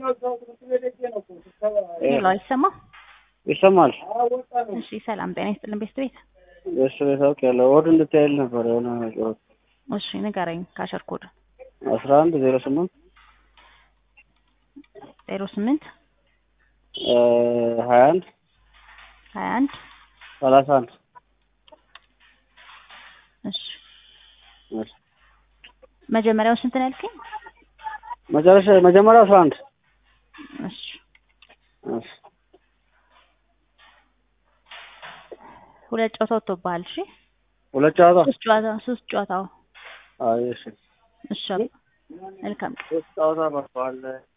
ሄሎ አይሰማም? ይሰማል። እሺ ሰላም ጤና ይስጥልን ቤት ቤት እሱ ቤታውቅ ያለው ወዱ እንድታይል ነበር የሆነ ጨዋታ እሺ ንገረኝ ካሸር ኮድ አስራ አንድ ዜሮ ስምንት ዜሮ ስምንት ሀያ አንድ ሀያ አንድ ሰላሳ አንድ እሺ መጀመሪያው ስንት ነው ያልከኝ? መጨረሻ መጀመሪያ አስራ አንድ እሺ እሺ ሁለት ጨዋታ ወጥቶብሃል። እሺ ሁለት ጨዋታ ሶስት ጨዋታ ሶስት ጨዋታው አይ እሺ እሺ መልካም ሶስት ጨዋታ በርቷል